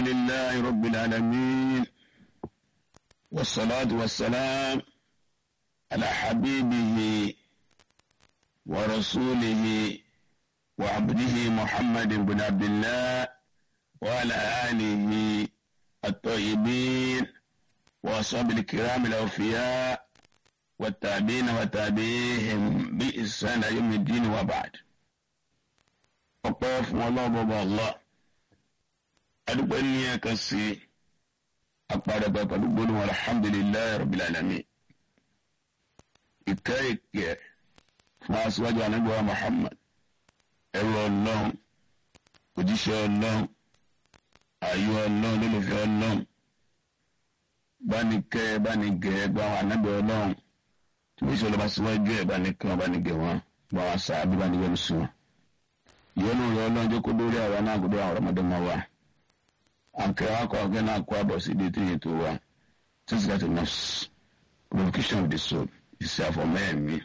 لله رب العالمين والصلاة والسلام على حبيبه ورسوله وعبده محمد بن عبد الله وعلى آله الطيبين وأصحاب الكرام الأوفياء والتابعين وتابعيهم بإحسان يوم الدين وبعد ọpẹ́ fún ọlọ́run bọba allah adúpẹ́ ní ẹ̀kan sí apàdàgbà pẹ̀lú gbóná alhamdulilayi rabbil alamin ìkẹ́ ìkẹ́ fún aṣíwájú anábíwá muhammad ẹrú ọlọ́run òjíṣẹ́ ọlọ́run ayé ọlọ́run lólùfẹ́ ọlọ́run bánikẹ́ bánikẹ́ gba àwọn anábẹ́ ọlọ́run tí wọ́n ṣe ọlọ́ba síwájú ẹ̀ bánikẹ́ wọn bánikẹ́ wọn gba àwọn sáábí bánikẹ́ ló sùn wọn yọnu rẹ ọlọ́njẹ́ kó lórí àwa náà kó lórí àwọn ọmọdé máa wà àǹkẹ́ wa kọ́ ọ̀gẹ́ náà kó àbọ̀ sí ibi tí yẹn tó wà since that enough purification of the soul ìṣe àfọ̀mẹ́ẹ̀mí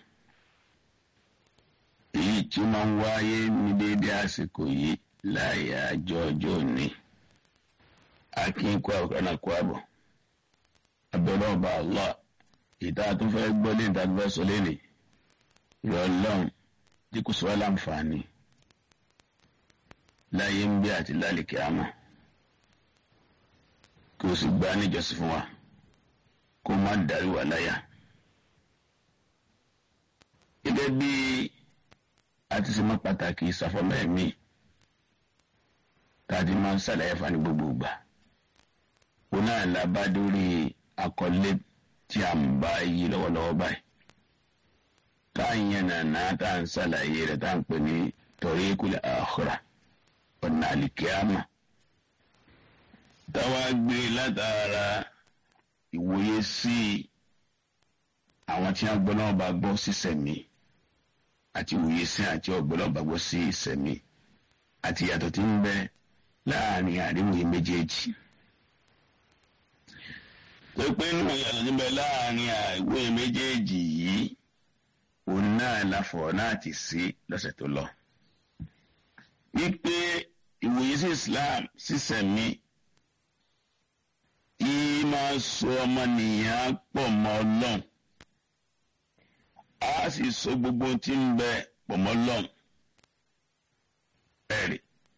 èyí tí máa ń wáyé ní déédéé àsìkò yìí láàyè àjọ ọjọ́ òní akínkù àwòrán náà kó àbọ̀ abẹ́rẹ́ ọba allah ìta tó fẹ́ gbọ́ lé ìta tó fẹ́ sọ lé ní ìrọ̀lọ́run tí kò sọ wá láǹfààní láyé ń bí àti lálìkí àmọ́ kí o sì gbá níjọsìn fún wa kó má darí wa láyà. gẹ́gẹ́ bí a ti ṣe mọ́ pàtàkì ìsàfọ́mọ́ ẹ̀mí tá a ti máa ń ṣàlàyé fún ní gbogbo ìgbà. òun náà la bá dórí àkọlé tí a ń bá yí lọ́wọ́lọ́wọ́ báyìí. tá a yẹn nàná tá a ń ṣàlàyé rẹ̀ tá a ń pè ní tariqul akhirah ọ̀nà àlìkíámà táwa gbé látara ìwòye sí àwọn tí wọ́n gbọ́ náà bá gbọ́ sí sẹ̀mí àti ìwòye sí àti ọ̀gbọ́n náà bá gbọ́ sí sẹ̀mí àti ìyàtọ̀ tí ń bẹ láàrin àríwòye méjèèjì. pépé nínú ìyàtọ̀ tí ń bẹ láàrin àríwòye méjèèjì yìí òun náà láfọ̀ náà ti sí lọ́sẹ̀ tó lọ wípé ìwòye sí islam sísẹ̀mí yìí máa so ọmọnìyàn pọ̀ mọ́ ọlọ́run a sì so gbogbo tí ń bẹ pọ̀ mọ́ ọlọ́run ẹ̀rì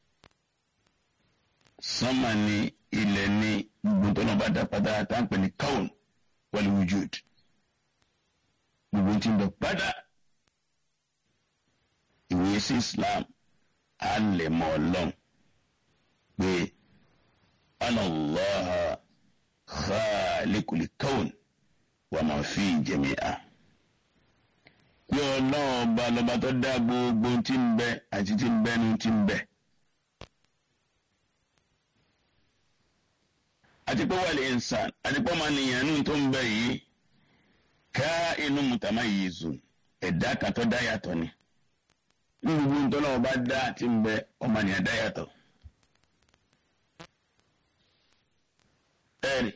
sánmà ní ilẹ̀ ní gbogbo tó náà bá dá padà tá à ń pè ní kaun wal wujud gbogbo tí ń bẹ padà ìwòye sí islam a lè mọ ọlọ́run pé anallaha khaliqul kawn wa ma fi jami'a. pé ọlọ́run ọba lọ́ba tó dá gbogbo tí ń bẹ àti tí ń bẹ ní tí ń bẹ. àti pé wal insan àti pé ọmọnìyàn ní tó ń bẹ yìí ká inú mutamayyizun ẹ̀dá kan tó dá yàtọ̀ ni gbogbo ntọ́nà ọba dá àti ń bẹ ọmọnìyàn dá yàtọ̀. ẹ̀rì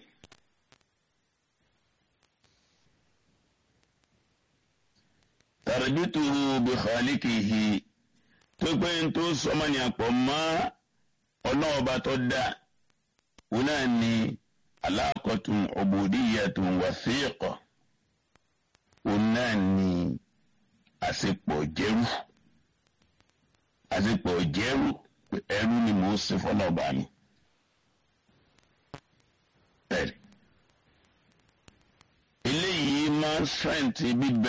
tàràbítùrù bí khaliqihi tó pé ń tó sọmọnìyàn pọ̀ mọ́ ọlọ́ọ̀ba tó dá òun náà ní alákọ̀tún ubudiyyatun wathiqa òun náà ní àṣepọ̀ jẹ́rú àsìkò jẹ́rú ẹrú ni mò ń sin fọlọ́ọ̀bà mi. eléyìí máa ń sẹ́ǹtì bíbẹ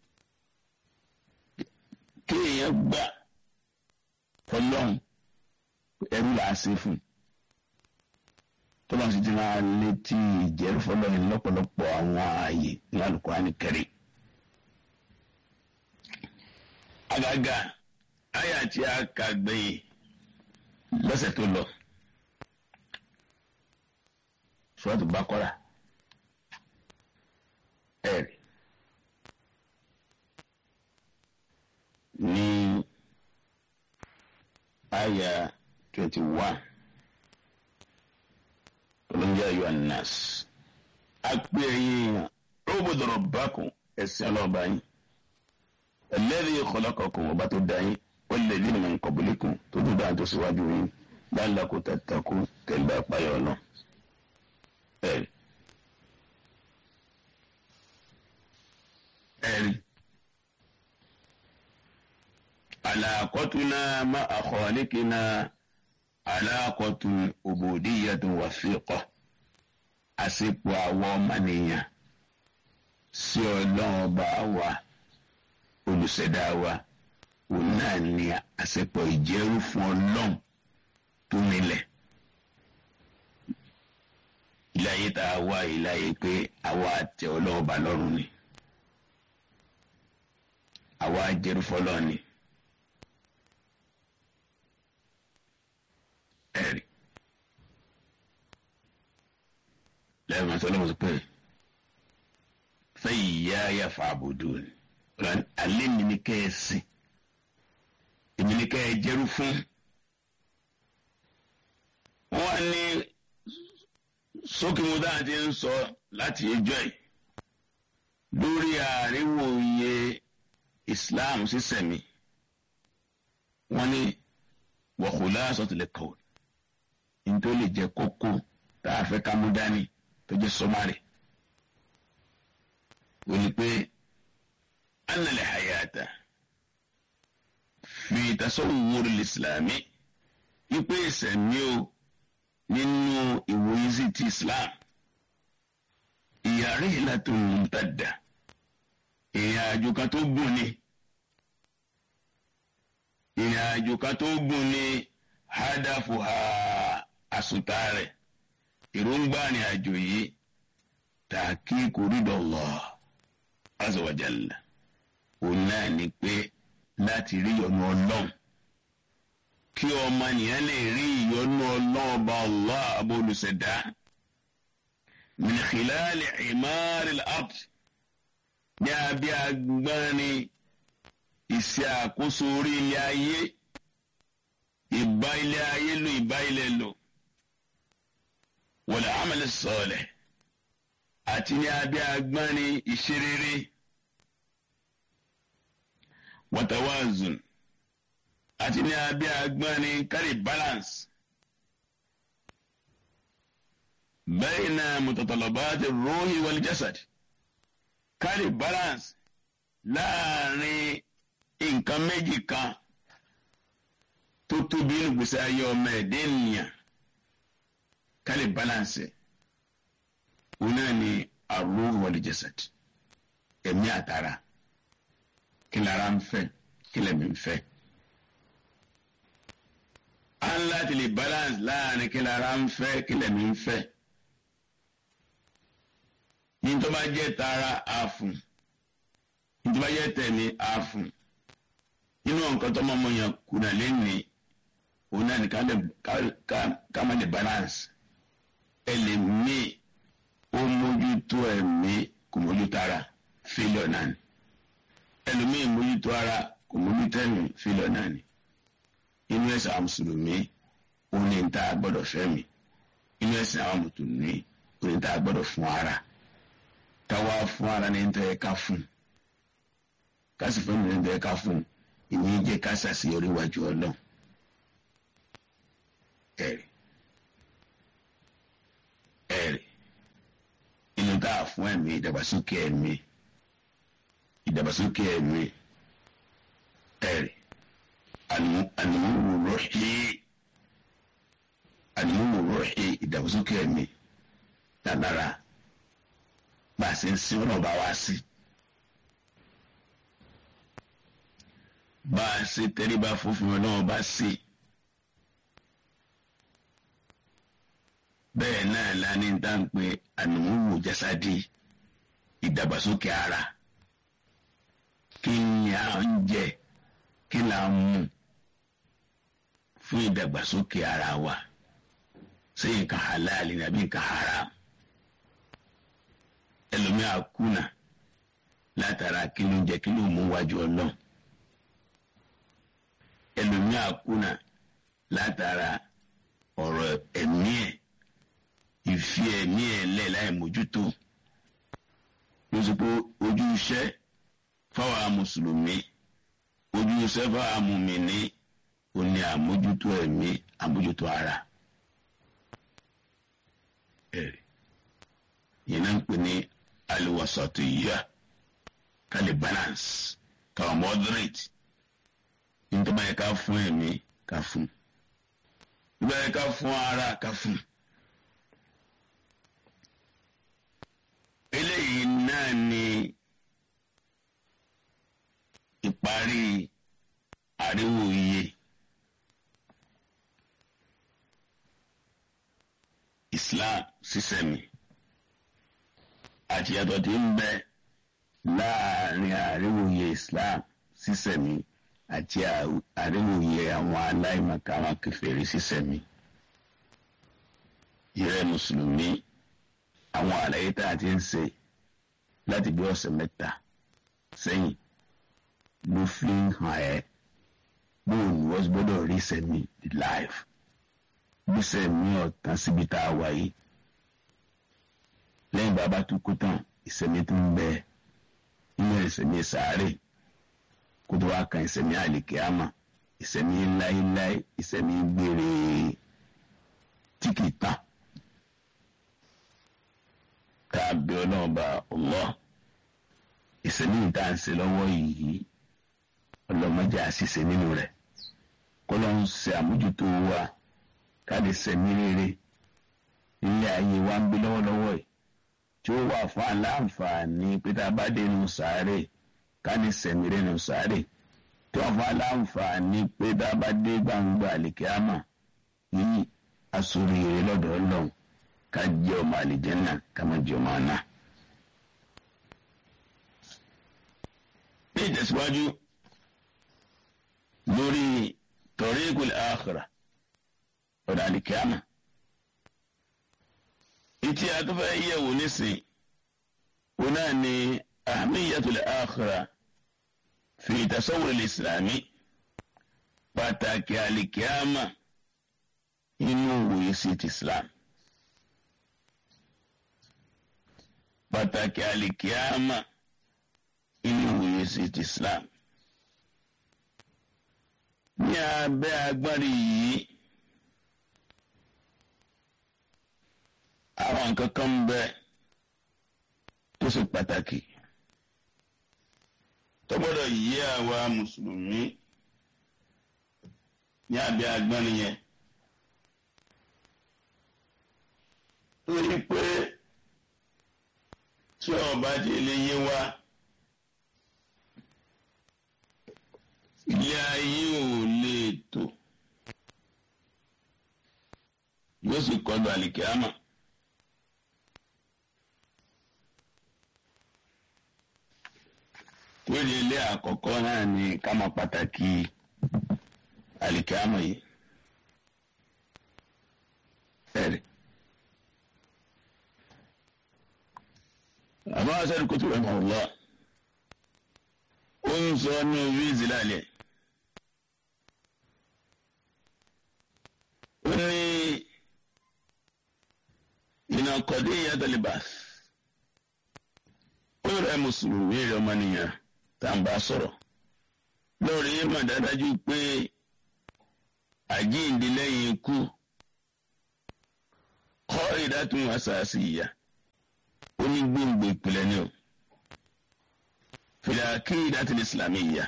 kéèyàn gbà fọlọ́hún ẹrú là á ṣe fún tọ́lá sì ti máa létí ìjẹ́rú fọlọ́hún lọ́pọ̀lọpọ̀ àwọn ààyè ní Al-Qur'ani Karim. àgàgà àyà tí a kà gbẹ̀yìn lọ́sẹ̀ tó lọ Suratu Baqara ẹ̀rì ní àyà twenty one olóńjẹ ayọ anas àpè ẹ̀yìn ubudu rabbakum ẹ̀sìn ọlọ́ọ̀bá yín alladhi khalaqakum ọba tó dá yín walladhina min qablikum tó tó dáa tó síwájú yín lálàkó tàtàkó kẹlẹ àpáyọ náà ẹ̀rí ẹ̀rí àlàkọ́túnà má àkọ́ọ́lẹ́kìnà àlàkọ́tún òbòdìyàtún wàfíìkọ́ àsìkò àwọn ọmọnìyàn sí ọlọ́run ọba wa olùṣẹ̀dá wa òun náà ní àsìkò ìjẹ́rú fún ọlọ́run tó nílẹ̀ ìláyé tá a wá ìláyé pé àwa àti ọlọ́run ọba lọ́rùn ni àwa jẹ́rú fọlọ́run ni. ẹ̀rí lẹ́yìn àti ọlọ́run sọ pé fẹ́yìí yá yá fa àbùdù ni alẹ́ mi ni kẹ́ ẹ sìn èmi ni kẹ́ ẹ jẹ́rú fún wọ́n ní sókè mo dáhà ti ń sọ láti ẹjọ́ ẹ̀ lórí àríwòye Islam sísẹ̀mí wọ́n ní wọ̀kùlá sọ̀tìlẹ̀ kọ̀ọ̀ nítorí lè jẹ́ kókó tá a fẹ́ ká mú dání tó jẹ́ sọ́márì ó ní pé annal hayata fi tasawwur al-islami ipe ìsẹ̀mí o nínú ìwòye sí ti Islam ìyàrí ìlàtún mumtadda ìrìn àjò kan tó gùn ni ìrìn àjò kan tó gùn ni hádàfù ha àsùtà rẹ̀ èròǹgbà ní àjò yìí tahqiqu ridallah azza wa jalla òun náà ni pé láti rí ìyọ́nú ọlọ́run kí ọmọ nìyẹn lè rí ìyọ́nú ọlọ́run ọba Allah abólùsẹ̀dá min khilali imari al-ard ní abẹ́ agbáni ìṣe àkóso orí ilé ayé ìbá ilé ayé lò ìbá ilé lò wal amal salih àti ní abẹ́ agbáni ìṣerere watawazun àti ní abẹ́ agbáni kárí balance bayna mutatalabati ruhi wal jasad kárí balance láàrin nǹkan méjì kan tó tóbi nínú gbèsè ayé ọmọ ẹ̀dẹ́ ènìyàn kárí balance òun náà ni ar-ruh wal jasad ẹ̀mí àtàrà kí lára ń fẹ́ kí lẹ́mí ń fẹ́. a ń láti lè balance láàrin kí lára ń fẹ́ kí lẹ́mí ń fẹ́. ní tó bá jẹ́ tara àfùn ní tó bá jẹ́ tẹ̀mí àfùn nínú nǹkan tó máa mọ yàn kùnà lẹ́nìí òun náà ní ká má lè balance ẹ lè mí ó mójútó ẹ̀mí kò mójútó ara failure náà ni ẹlòmíì mójútó ara kò mójútó ẹ̀mí failure náà ni inú ẹ̀sìn àwọn mùsùlùmí ó ní ta gbọ́dọ̀ fẹ́ mi inú ẹ̀sìn àwọn mùsùlùmí ó ní ta gbọ́dọ̀ fún ara káwá fún ara ní tẹ́ ká fún kásì fún mi ní tẹ́ ká fún ìní jẹ́ ká ṣàṣeyọrí wájú ọlọ́run ẹ̀rì ẹ̀rì inú tá a fún ẹ̀mí ìdàgbàsókè ẹ̀mí ìdàgbàsókè ẹ̀mí ẹ̀rì ànìmúwò rọ̀ṣì ànìmúwò rọ̀ṣì ìdàgbàsókè ẹ̀mí dáadáa bá a ṣe ń sin ọ̀nà bá wá sí. bá a ṣe tẹríba fúnfún ọlọ́run bá sí. bẹ́ẹ̀ náà la ní tá à ń pe ànìmúwò jásádì ìdàgbàsókè ara kí ni à ń jẹ kí là ń mú fún ìdàgbàsókè ara wa ṣé nǹkan halal ni àbí nǹkan haram ẹlòmíà kùnà látara kí ló ń jẹ kí ló mú wájú ọlọ́run ẹlòmíà kùnà látara ọ̀rọ̀ ẹ̀mí ẹ̀ ìfi ẹ̀mí ẹ̀ lẹ̀ láì mójútó ló sọ pé ojú iṣẹ́ fáwọn mùsùlùmí ojú iṣẹ́ fáwọn mùmíní ó ní àmójútó ẹ̀mí àmójútó ara ẹ̀rí yìí náà ń pè ní aliwasatiyya kálí balance káwọn moderate nítorí yẹ ká fún ẹ̀mí ká fún nígbà yẹ ká fún ara ká fún. eléyìí náà ni ìparí àríwò iye Islam sísẹ̀mí àti yàtọ̀ tí ń bẹ láàrin àríwòye Islam sísẹ̀mí àti àríwòye àwọn aláìmọ̀ká àwọn kèfèrí sísẹ̀mí. ìrẹ́ mùsùlùmí àwọn àlàyé tá a ti ń ṣe láti bí ọ̀sẹ̀ mẹ́ta sẹ́yìn ló fi ń hàn ẹ́ bóun ni wọ́n gbọ́dọ̀ rí sẹ́mi the life bí sẹ́mi ọ̀tán síbi tá a wà yìí lẹ́yìn bàbá tó kú tán ìsẹ̀mí tó ń bẹ inú ìsẹ̀mí sàárè kó tó wá kan ìsẹ̀mí àlìkíámà ìsẹ̀mí láíláí ìsẹ̀mí gbére tí kìí tán ká bí ọlọ́run bá Allah ìsẹ̀mí ìta ń ṣe lọ́wọ́ yìí ọlọ́mọdé àṣìṣe nínú rẹ̀ kọ́lọ́ ń ṣe àmójútó wa ká lè sẹ̀mí rere ilé ayé wa ń gbé lọ́wọ́lọ́wọ́ yìí tí ó wà fún aláǹfààní pé tá a bá dé inú sàárè ká ní sẹ̀mí rẹ̀ nù sàárè tí wọ́n fún aláǹfààní pé tá a bá dé gbangba àlìkíámà yìí asoríire lọ́dọ̀ ọlọ́run ká jẹ́ ọmọ àlìjẹ́nà ká má jẹ́ ọmọ àná. ní ìtẹ̀síwájú lórí tariqul akhirah ọ̀dà àlìkíámà ìtì àtúfẹ́ yẹ̀wò nísìn wọn náà ní ahmiyatul akhirah fi tasawwur al-islami pàtàkì àlìkíámà inú òwòye sí ti islam pàtàkì àlìkíámà inú òwòye sí ti islam ní abẹ́ agbárí yìí àwọn nǹkan kan ń bẹ tó ṣe pàtàkì tó gbọ́dọ̀ yí àwa mùsùlùmí ní abẹ́ agbárí yẹn. torí pé tí ọba ti lè yé wa ilé ayé ò lè tò yóò sì kọlu àlìkíámà. lórí ilé àkọ́kọ́ náà ni ká mọ̀ pàtàkì àlìkíámà yìí. ẹ̀rì. àmọ́ asẹ́ni kò tó rẹ̀ mọ̀ lọ. ó ń sọ ní orí ìzìlálẹ̀. ó ní iná kọ̀dé ìyàtọ̀ libas. ó rẹ̀ mùsùlùmí rẹ̀ ọmọnìyàn tá n bá sọ̀rọ̀. lórí mà dájú pé àjíǹde lẹ́yìn ikú kọ́ ìdátún àṣàṣì ìyá ó ní gbòǹgbò ìpìlẹ̀ ni o fìlàkì ìdátìlẹ̀ ìsìlámì ìyá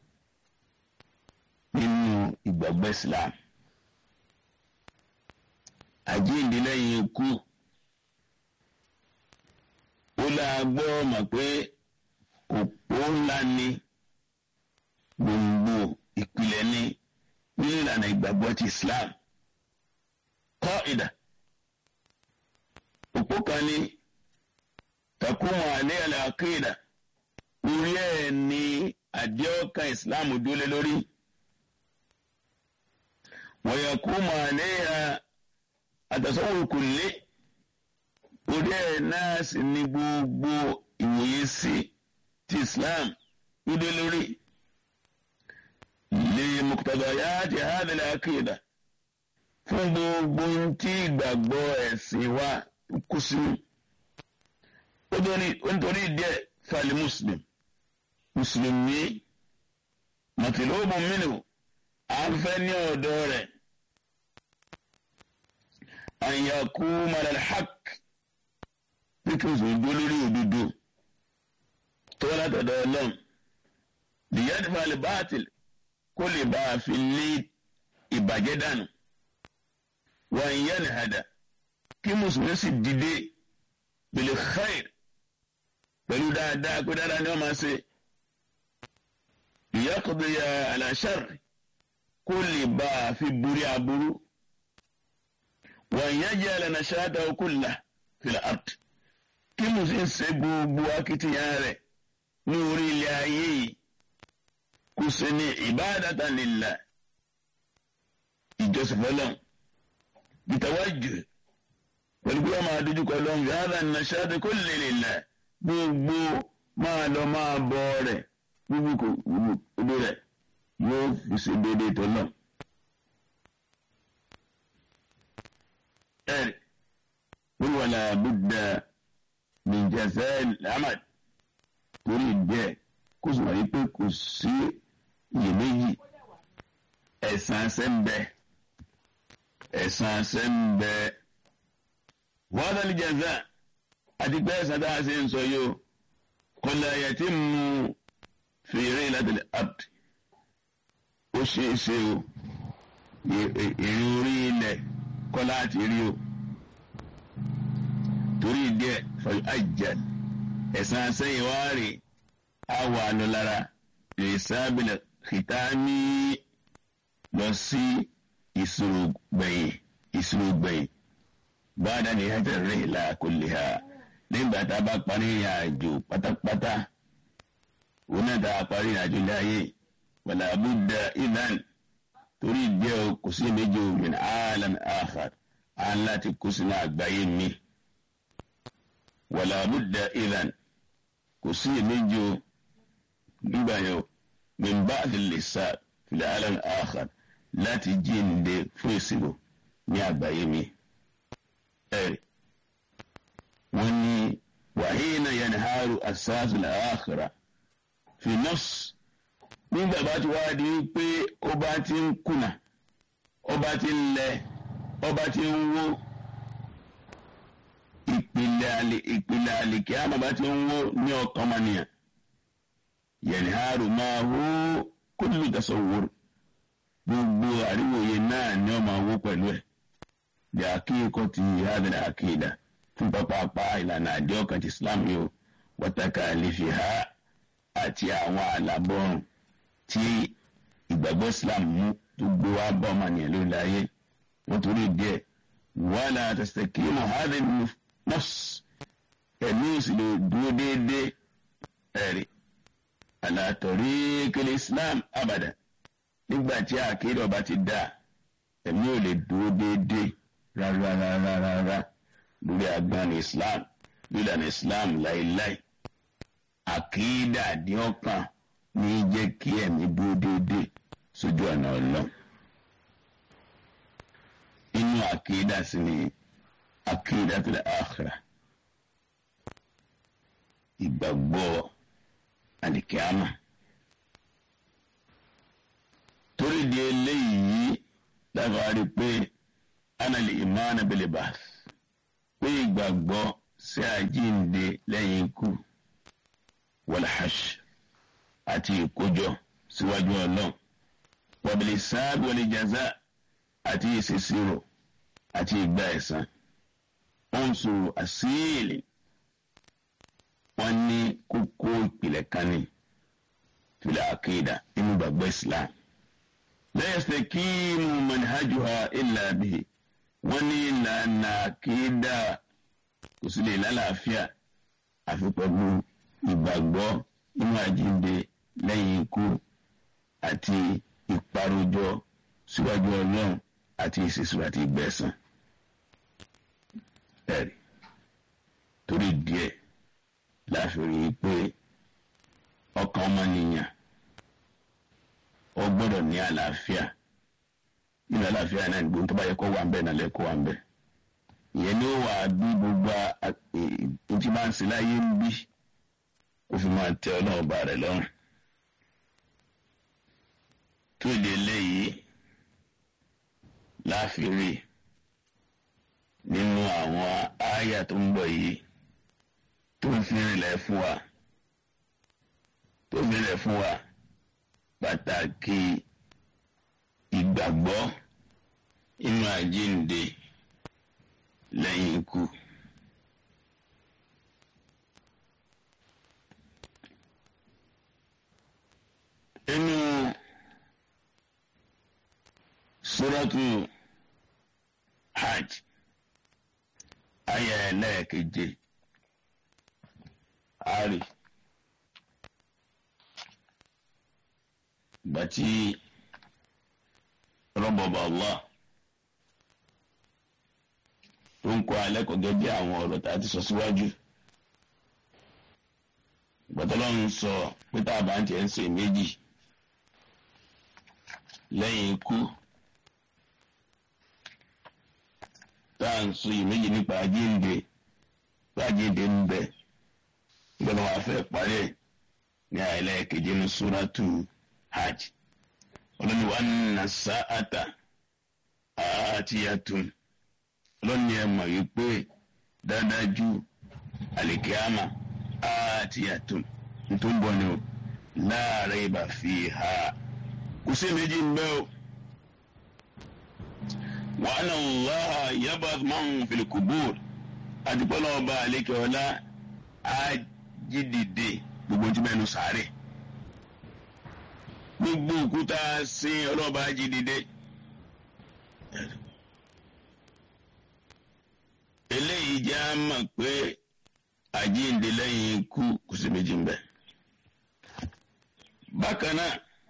nínú ìgbàgbọ́ islam àjíǹde lẹ́yìn ikú ó láa gbọ́ mọ̀ pé òpó ńlá ni gbòǹgbò ìpìlẹ̀ ni nínú ìlànà ìgbàgbọ́ ti islam kọ́ ìdá òpó kan ní takumu alẹ́ àlàkéèdà orí ẹ̀ ní àdéhọ́kà islam dúlé lórí wọ̀yàkúmù alẹ́ àtàsọ́wò kùlé orí ẹ̀ náà sì ní gbogbo ìwòye sí ti islam dúlé lórí lè mọ̀kútàbàyà ti hádìlẹ̀ àkéèdà fún gbogbo tí ìgbàgbọ́ ẹ̀sìn wa kú sínú nítorí díẹ̀ fali muslim mùsùlùmí mọ̀tìlóbù mínú à ń fẹ́ ní ọ̀dọ́ rẹ̀ àyàkú malalhaq bí kí n sùn dúró lórí òdodo tó wá látọ̀dọ̀ ọlọ́run lìyàdìfà lè báàtìl kó lè bá a fi lé ìbàjẹ́ dànù wà ń yẹn hàdà kí mùsùlùmí sì dìde bil khair pẹ̀lú dáadáa pé dáadáa ni wọ́n máa ṣe ìyàkọ̀dọ̀yà àlàṣàr kó lè bá a fi borí aburú wà ń yẹn jẹ́ àlànà ṣáàtà kulla fil ard kí mùsùlùmí ṣe gbogbo akitiyan rẹ̀ ní orí ilé ayé yìí kò sí ní ìbádàtà lillah ìjọsìn fọlọ́n bitawajju pẹ̀lú bí wọ́n máa dojú kọ lọ́n fi hádà nàṣàdé kó lè lillah gbogbo máa lọ máa bọ rẹ̀ gbogbo kò gbogbo rẹ̀ yóò fi ṣe déédéé tó lọ. ẹ̀rì wọ́n wà láàbùdà min jazal amal torí bẹ́ẹ̀ kó sọ wáyé pé kò sí iyèméjì ẹ̀san sẹ́ńbẹ́ ẹ̀san sẹ́ńbẹ́ wọ́n dá ní jaza àti pé ẹ̀san tá a ṣe ń sọ yìí o kọlá yàtí mu fèrè látìlẹ̀ apt ó ṣe é ṣe o èrè orí ilẹ̀ kọ́lá àti rí o torí díẹ̀ fọyọ́ àjàd ẹ̀san sẹ́yìn wá rè á wà lọ lára lè sábìlẹ̀ kìtàmì lọ sí ìṣòro gbẹ̀yìn ìṣòro gbẹ̀yìn báadá ni hajj rẹ̀ là kò lè ha nígbà tá a bá parí ìrìn àjò pátápátá òun náà tá a parí ìrìn àjò láàyè wàlà abúdá idan torí díẹ̀ o kò sí méjì o min alam akhar à ń láti kó sínú àgbáyé mi wàlà abúdá idan kò sí méjì o nígbà yẹn o min ba'di lisa fil alam akhar láti jíǹde fún ìṣirò ní àgbáyé mi. ẹ̀rì wọ́n ní wàhíìnà yanharu asáàsù làákìrà fi nọ́ọ̀sì nígbà bá ti wá di pé ó bá ti ń kùnà ó bá ti ń lẹ ó bá ti ń wó ìpìlẹ̀ àlè ìpìlẹ̀ àlè kí á bá ti ń wó ní ọkàn mọ́nìyàn yanharu máa hó kullu tasawwur gbogbo àríwòye náà ni ó máa wó pẹ̀lú ẹ̀ bí akíkọ́ ti hadhihi àkídà fún pápápá ìlànà àdéhùn ti islam yóò wọ́tàkà àlefi ha àti àwọn àlàbọ̀rùn tí ìgbàgbọ́ islam mú tó gbé wá bá ọmọ nìyẹn lórí ayé wọ́n torí díẹ̀ wala tastaqimu hadhihi nafs ẹ̀mí ìsìlẹ̀ dúró déédéé ẹ̀rí ala tariqil islam abada nígbà tí àkídà ọba ti dá ẹ̀mí ò lè dúró déédéé rárá rárá rárá lórí agbáni islam lílànà islam láéláé àkídà àdíọ́kàn ní jẹ́ kí ẹ̀mí dúró déédéé sójú ọ̀nà ọlọ́run inú àkídà sì ni àkídà tó lè àkhírà ìgbàgbọ́ àlìkíámà torí di eléyìí dábàá rí pé anali imana bil ba'th pé ìgbàgbọ́ sí àjíǹde lẹ́yìn ikú wal-hash àti ìkójọ síwájú ọlọ́run wàbìlì sáàbì wal jaza àti ìṣèṣirò àti ìgbà ẹ̀san wọ́n ń sọ̀rọ̀ àṣìlì wọ́n ní kókó ìpìlẹ̀ kan ní fil aqida nínú gbàgbọ́ islam la yastakimu manhajuha illa bihi wọ́n ní ìlànà àkídà kò sí lè lálàáfíà àfi pẹ̀lú ìgbàgbọ́ nínú àjíǹde lẹ́yìn ikú àti ìparojọ síwájú ọlọ́run àti ìṣèṣirò àti ìgbẹ̀san. ẹ̀rí torí díẹ̀ láàfin rí i pé ọkàn ọmọnìyàn ó gbọ́dọ̀ ní àlàáfíà nínú àlàáfíà náà gbogbo tó bá yẹ kó wà ń bẹ náà lẹ́kọ̀ọ́ wà ń bẹ ìyẹn ni ó wà bí gbogbo ìtì máa ń sin láyé ń bí kó fi máa tẹ ọlọ́run bá rẹ̀ lọ́rùn tó ìdí eléyìí láàfin rí nínú àwọn àyà tó ń bọ̀ yìí tó ń fi rìnlẹ̀ fún wa tó fi rìnlẹ̀ fún wa pàtàkì ìgbàgbọ́ inú àjíǹde lẹ́yìn ikú. inú suratu hajj aya ẹlẹ́ẹ̀keje ari bàtí rọ́bọ̀bà allah tó ń kọ́ alẹ́ kò gẹ́gẹ́ àwọn ọ̀rọ̀ tá a ti sọ síwájú gbàtọ́lọ́run sọ pé tá a bá ń tiẹ̀ ń ṣe méjì lẹ́yìn ikú tá à ń sọ ìméjì nípa àjíǹde pé àjíǹde ń bẹ gbọ́dọ̀ wàá fẹ́ parí ẹ̀ ní àìlẹ́ keje ní súrátù hajj ọlọ́ni wa nà sáàtà àtìyàtún ọlọ́ni ẹ̀ mọ̀ wípé dáadájú àlìkíámà àtìyàtún tó ń bọ̀ ni o láàrin ibà fi ha kò sí méjì ń bẹ́ o wa anna Allaha yab'ath man fil qubur àdìpọ́lọ́ ọba àlékè ọlá ájídìde gbogbo tí mẹ́nu sáré gbogbo òkúta sí ọlọ́ba ájídìde eléyìí jẹ́ á mọ̀ pé àjíǹde lẹ́yìn ikú kò sí méjì ń bẹ bákan náà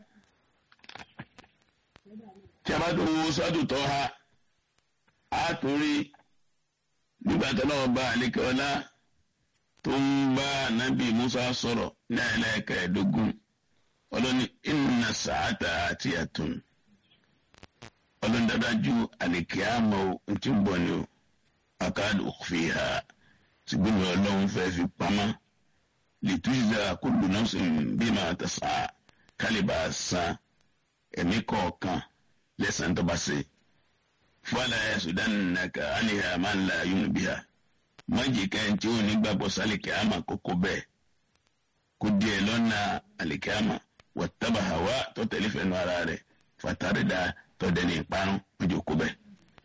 tí a bá tó wo sọ́dù tó ha á torí nígbà tó náà bá àlékè ọlá tó ń bá nábì Musa sọ̀rọ̀ ní ẹlẹ́ẹ̀kẹ́ẹ̀dógún ọlọ́ni inna sàátà àti àtún ọlọ́ni dájú àlékè àmọ́ ntí ń bọ̀ ni o akáàdù fi ha ṣùgbọ́n ọlọ́run fẹ́ fi pamọ́ lìtúzà kullu nafsin bima tas'a kálíbà san ẹ̀mí kọ̀ọ̀kan lẹ́sàn tó bá ṣe fọlá yasudannaka aniha man la yu'minu biha májì kan tí ó ní gbàgbọ́ sálìkì àmà kókó bẹ́ẹ̀ kó díẹ̀ lọ́nà àlìkì àmà wattaba hawa tó tẹ̀lé fẹ́nu ara rẹ̀ fatarida tó dẹni ìparun májì kó bẹ́ẹ̀.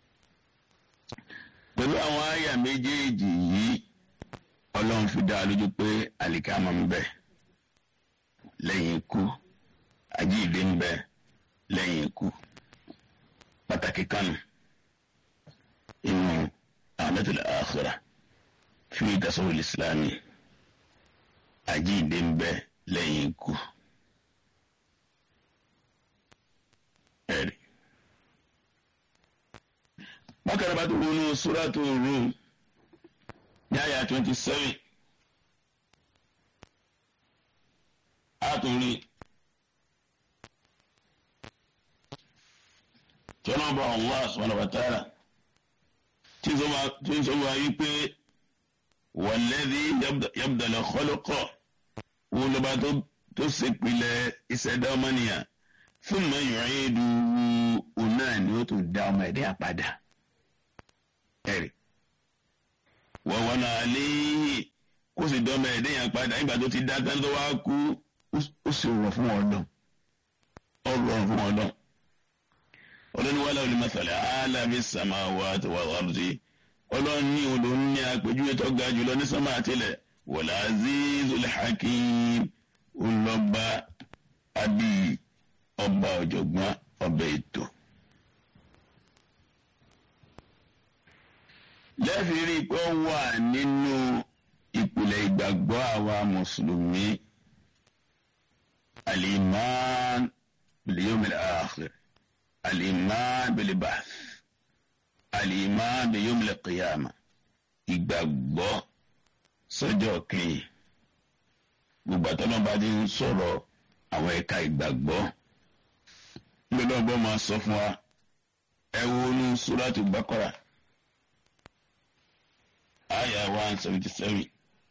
pẹ̀lú àwọn àyà méjèèjì yìí ọlọ́run fi dá a lójú pé àlìkì àmà ń bẹ lẹ́yìn ikú àjíǹde ń bẹ lẹ́yìn ikú pàtàkì kanu inú àmẹ́tòlẹ̀ àkhírà fi tasawul islami àjíǹde ń bẹ lẹ́yìn ikú. ẹ̀rí. bákan bá tó wọnú suratu Rum ní àyà twenty seven àtúnrí. tọ́lọ́bà Allah subhanahu wa ta'ala tí ń sọ wá yí pé walladhi yabdal khalaqa wo ló bá tó ṣèpìlẹ̀ ìṣẹ̀dá ọmọnìyàn thumma yu'iduhu òun náà ni ó tún dá ọmọ ẹ̀dẹ́ àpadà ẹ̀rì wa wana alayhi kó sì dá ọmọ ẹ̀dẹ́ yẹn padà nígbà tó ti dá tán tó wá kú ó sì rọ̀ fún ọ̀dọ́ ó rọ̀ fún ọ̀dọ́ ọlọ́ni wàhálà òní masalẹ̀ alámi sàmáwá àti wàhálàrúdì ọlọ́ni ní olóhùn ní àpèjúwe tó ga jùlọ ní sàmà àtìlẹ̀ wàlá azizul hakim ọlọ́ba àbí ọba ọ̀jọ̀gbọ́n ọba ètò. lẹ́fìrí pé ó wà nínú ìpìlẹ̀ ìgbàgbọ́ àwa mùsùlùmí al-iman bil-yawmil akhir. الإيمان بالبعث الإيمان بيوم القيامة ìgbàgbọ́ sọ́jọ́ kẹ́yìn gbogbo àtọ́nà bá ti ń sọ̀rọ̀ àwọn ẹ̀ka ìgbàgbọ́ gbọ́dọ̀ bọ́ máa sọ fún wa ẹ wo ní Suratu Baqara àyà one seventy seven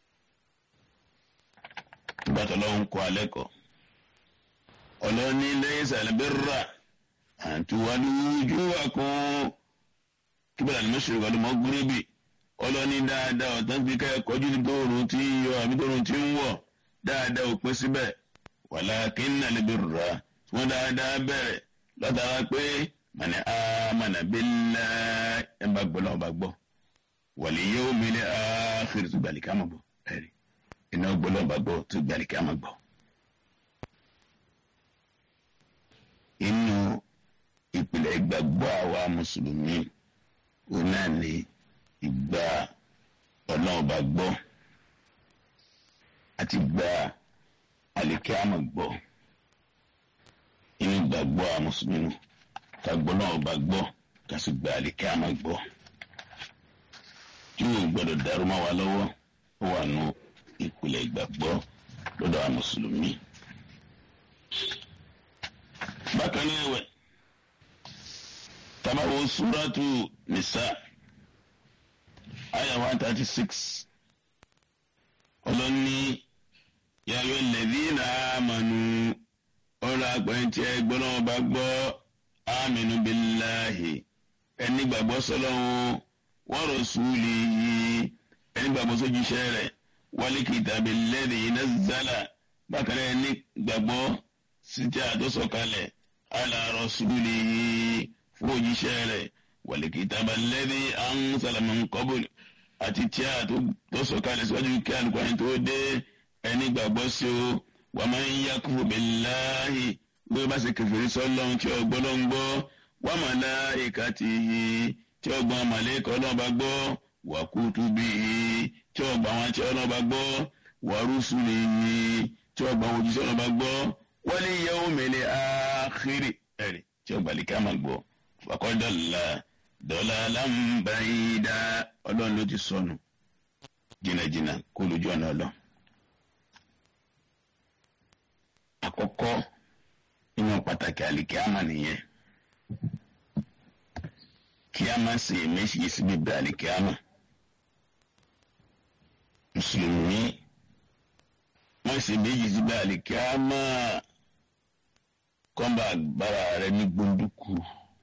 nígbà tó lọ́wọ́ ń kọ́ alẹ́ kọ́ ọlọ́ni laysa al-birra. أن تولوا وجوهكم kíbẹ̀rẹ̀ ni mọ́ṣúrì wọlé mọ́ gúrébì ọlọ́ni dáadáa ọ̀tán fi ká kọjú ní tóorùn tí ń yọ àbí tóorùn tí ń wọ̀ dáadáa ò pín síbẹ̀ walakinna al-birra wọ́n dáadáa bẹ̀rẹ̀ látara pé mani amana billahi ẹ̀ bá gbọ́ lọ́wọ́ bá gbọ́ wal yawmil akhir tó gbàlì ká mọ̀ bọ̀ ẹ̀rí iná gbọ́ lọ́wọ́ bá gbọ́ tó gbàlì ká mọ̀ gbọ́. inú ìpìlẹ̀ ìgbàgbọ́ àwa mùsùlùmí òun náà ni ìgbà ọlọ́run bá gbọ́ àti gba àlèkè àmọ̀ gbọ́ inú ìgbàgbọ́ àwa mùsùlùmí ká gbọ́ náà bá gbọ́ ká sì gba àlèkè àmọ̀ gbọ́ tí yóò gbọ́dọ̀ dàrú mọ́ wa lọ́wọ́ ó wà nù ìpìlẹ̀ ìgbàgbọ́ lọ́dọ̀ àwa mùsùlùmí. bákan náà ẹ̀wẹ̀ tabawo suratu nisa aya one thirty six ọlọ́ni yàrá lẹ́dínà àmànù ọ̀rọ̀ àgbẹ̀ntì ẹgbọ́n náà bá gbọ́ àmínú bíláhì ẹni gbàgbọ́ sọlọ́hún wa rasulihi ẹni gbàgbọ́ sójúṣẹ́ rẹ̀ wal kitabi alladhi nazzala bákan náà ẹni gbàgbọ́ síjà tó sọ̀kalẹ̀ ala rasulihi fún òjíṣẹ́ rẹ̀ wal kitaba alladhi anzala min qabl àti tí a tó sọ̀kalẹ̀ síwájú kí alùpàá tó dé ẹni gbàgbọ́ sí o wa man yakfur billahi wọ́n bá ṣe kẹfìrí sọ́lọ́n tí ọgbọ́n ló ń gbọ́ wa malaikatihi tí ọgbọ́n màlẹ́kọ̀ náà bá gbọ́ wa kutubihi tí ọgbọ́n àwọn tí ọlọ́ba gbọ́ wa rusulihi tí ọgbọ́n òjíṣẹ́ náà bá gbọ́ wal yawmil akhir ẹ̀rì tí ọgbà lè ká máa gbọ́ fàkọ́dọ̀là dọ́là lámbàáyídá ọlọ́run ló ti sọnù jìnnàjìnnà kó lójú ọ̀nà ọlọ́. àkọ́kọ́ nínú pàtàkì àlìkí àmà nìyẹn kí a máa ṣe méjì síbi bẹ àlìkí àmà mùsùlùmí wọ́n ṣe méjì síbi àlìkí àmà kọ́ńbà agbára rẹ ní gbóndúkú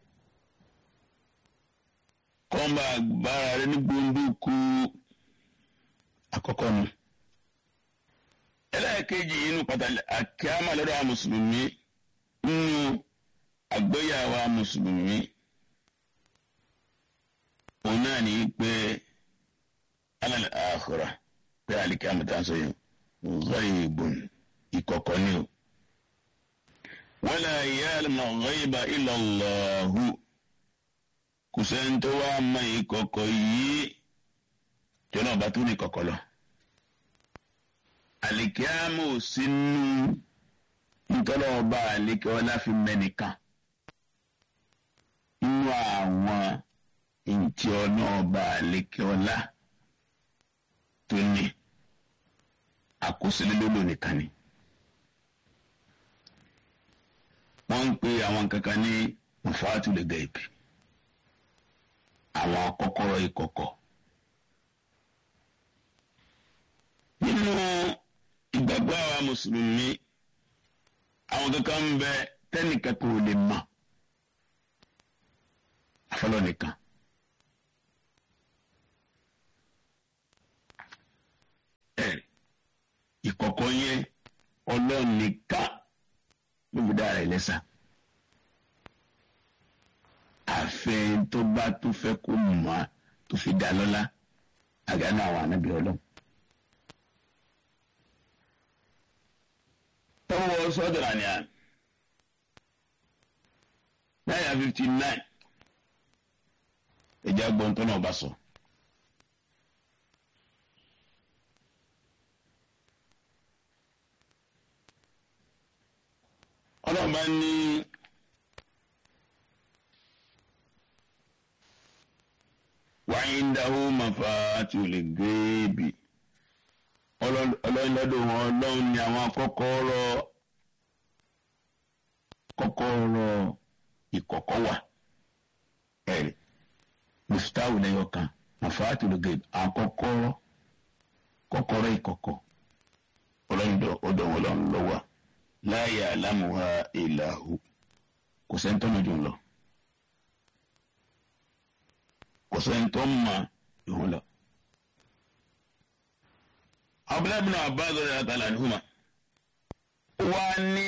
kọ́ńbà agbára rẹ ní gbóndúkú àkọ́kọ́ nu. ẹlẹ́ẹ̀kejì inú pàtàkì àkíámà lọ́dọ̀ àwọn mùsùlùmí nínú àgbéyàwó àwọn mùsùlùmí òun náà ní pé alẹ́ àkùrà pé àlìkámà tá à ń sọ yìí ghaibun ìkọ̀kọ̀ ni o wala ya'lamu ghaiba illa Allahu kò sẹ́ni tó wá mọ ìkọ̀kọ̀ yìí tí ọlọ́run bá tó ní ìkọ̀kọ̀ lọ. àlìkíámù sínú ntọ́lọ́wọ́ bá àlékè ọlá fi mẹ́nìkan nínú àwọn ntí ọlọ́ọ̀bá àlékè ọlá tó ní àkọsílẹ̀ lólo nìkan ni. wọ́n ń pe àwọn kankan ní mafatul gaib àwọn kọ́kọ́rọ́ ìkọ̀kọ̀. nínú ìgbàgbọ́ àwa mùsùlùmí àwọn kankan ń bẹ tẹ́nìkan kò lè mọ̀ àfọlọ́ nìkan. ẹ̀rí ìkọ̀kọ̀ yẹn ọlọ́run nìkan ló fi dára ẹ̀ lẹ́sà àfẹ́ tó bá tó fẹ́ kó mọ̀ á tó fi dá lọ́lá àgánà àwọn ànábì ọlọ́run. tọ́wọ́ sọ́dọ̀rà ni à náírà fifty nine ẹ̀jẹ̀ agbọ̀n tó náà bá sọ. ọlọ́run bá ní. wàyíǹdahu mafatul gaibi ọlọ́run lọ́dọ̀ wọn ọlọ́run ní àwọn kọ́kọ́rọ́ kọ́kọ́rọ́ ìkọ̀kọ̀ wà ẹ̀rì muftahu lẹ́yọ̀ kan mafatul gaibi àwọn kọ́kọ́rọ́ kọ́kọ́rọ́ ìkọ̀kọ̀ ọlọ́run ọdọ̀ wọn lọ́run lọ́wọ́ la ya'lamuha illa hu kò sẹ́ńtọ́nù jù lọ. kò sẹ́ni tó mọ̀ ìhun lọ. abdullahi bin abbas rẹ̀ àtàlà nìhùmá wá ní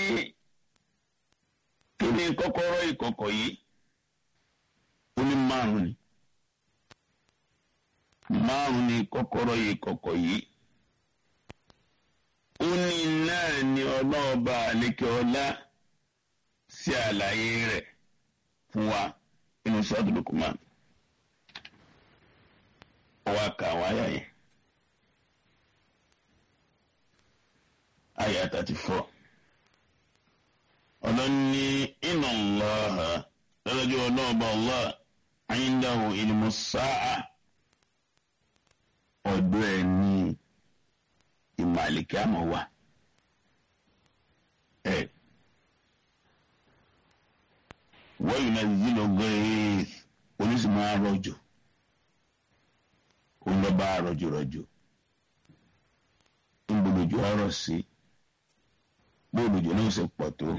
kí ni kọ́kọ́rọ́ ìkọ̀kọ̀ yìí ó ní márùn ni márùn ni kọ́kọ́rọ́ ìkọ̀kọ̀ yìí ó ní náà ni ọlọ́ọ̀ba àlékè ọlá sí àlàyé rẹ̀ fún wa inú sọ́ọ̀tù Luqman ọwọ́ àkà àwọn àyà yẹn àyà thirty four ọlọ́ni inna Allaha lọ́dọ́jú ọlọ́ọ̀ba Allah indahu ilmu sáà ọ̀dọ̀ ẹ̀ ní ìmọ̀ àlìkí àmọ́ wa ẹ̀ wọ́n yìí náà zílò gbẹ́ẹ́ oníṣìmọ̀ àrọ̀jò olọ́ba àrọ̀jò rọ̀jò ńgbòdòjò ọ̀rọ̀ sí gbòdòjò náà ṣe pọ̀ tó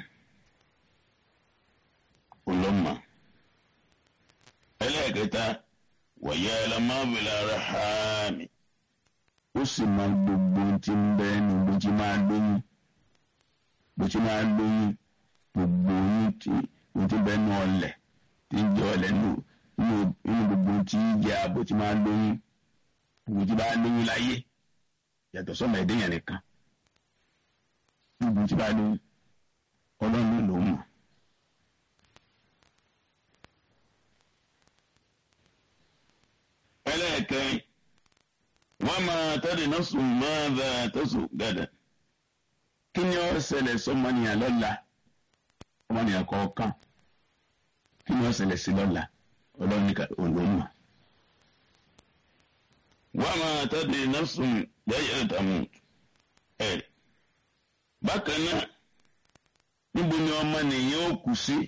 olọ́mọ ẹlẹ́ẹ̀kẹta wọ̀yẹ́ ẹlẹ́mọ́bìlà rẹ̀ hàmì ó sì máa gbogbo tí ń bẹ ní bó ti máa lóyún bó ti máa lóyún gbogbo yín tí ó ti bẹ nù ọlẹ̀ tí ń jẹ ọlẹ̀ nù nínú gbogbo tí ń jẹ bó ti máa lóyún gbogbo tí bá lóyún láyé yàtọ̀ sọ́mọ ẹ̀dẹ́yàn nìkan gbogbo tí bá lóyún ọlọ́run ló mọ̀. ẹlẹ́ẹ̀kẹ́rin wọ́n máa tọ́lẹ̀ náà sùn máa bá tó sùn gàdà kí ni ó ṣẹlẹ̀ sọmọnìyàn lọ́la ọmọnìyàn kọ̀ọ̀kan kí ni ó ṣẹlẹ̀ sí lọ́la ọlọ́nìkà olóńgbà. wọ́n máa tọ́lẹ̀ náà sùn lẹ́yìn ìtààmú ẹ̀ bákan náà níbo ni ọmọnìyàn ó kù sí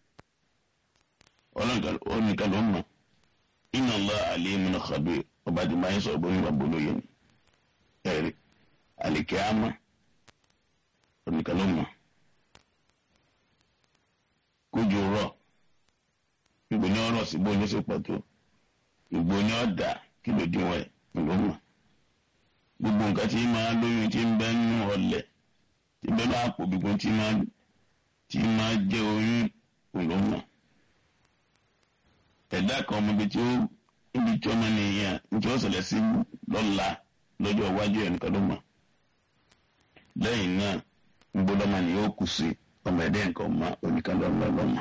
ọlọ́nìkà ló mọ̀ inna Allah alimun khabir ọba tí máa ń sọ bóyá ìwà bolóye ni ẹ̀rí àlèkè àmọ́ oníkan ló mọ̀ kójú rọ̀ ìgbò ní ọ̀rọ̀ sí bóyá ṣe pọ̀ tó ìgbò ní ọ̀dà kí ló dín wẹ̀ ló mọ̀ gbogbo nǹkan tí máa lóyún tí ń bẹ́ nínú ọ̀lẹ̀ tí bẹ́ẹ̀ bá pò gbogbo tí máa jẹ́ oyún ló mọ̀ ẹ̀dá kan ọmọ ibi tí ó ibi tí ọmọ nìyẹn tí ó ṣẹlẹ̀ sí lọ́la lọ́jọ́ iwájú ẹ̀ nìkan ló mọ̀ lẹ́yìn náà gbọ́dọ̀ máa ní ó kù sí ọmọ ẹ̀dẹ́ nǹkan ọmọ oníkan lọ́lọ́ lọ́mọ.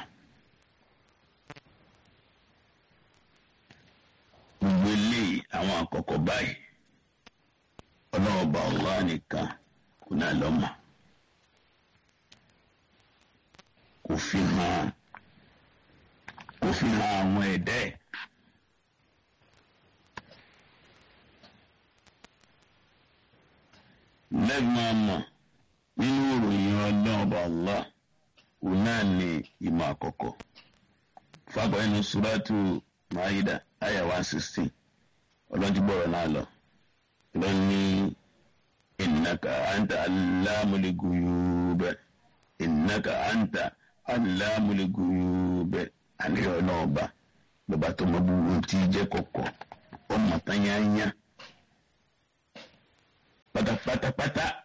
gbogbo eléyìí àwọn àkọ́kọ́ báyìí ọlọ́ọ̀bà Allah nìkan kò náà lọ́mọ kò fi hàn kò fi hàn àwọn ẹ̀dá ẹ̀. lẹ́gbọ̀n àmọ̀ nínú ìròyìn ọlọ́ọ̀bà Allah òun náà ní ìmọ̀ àkọ́kọ́. fàgbọ́ inú suratu Maida àyà one sixteen ọlọ́dúnbọ̀rọ̀ náà lọ. lọ́ní innaka anta allamul ghuyub innaka anta allamul ghuyub àníyàn náà bá bàbá tó mọ gbogbo tí jẹ́ kọ̀kọ̀ ọmọ tányányá pátápátápátá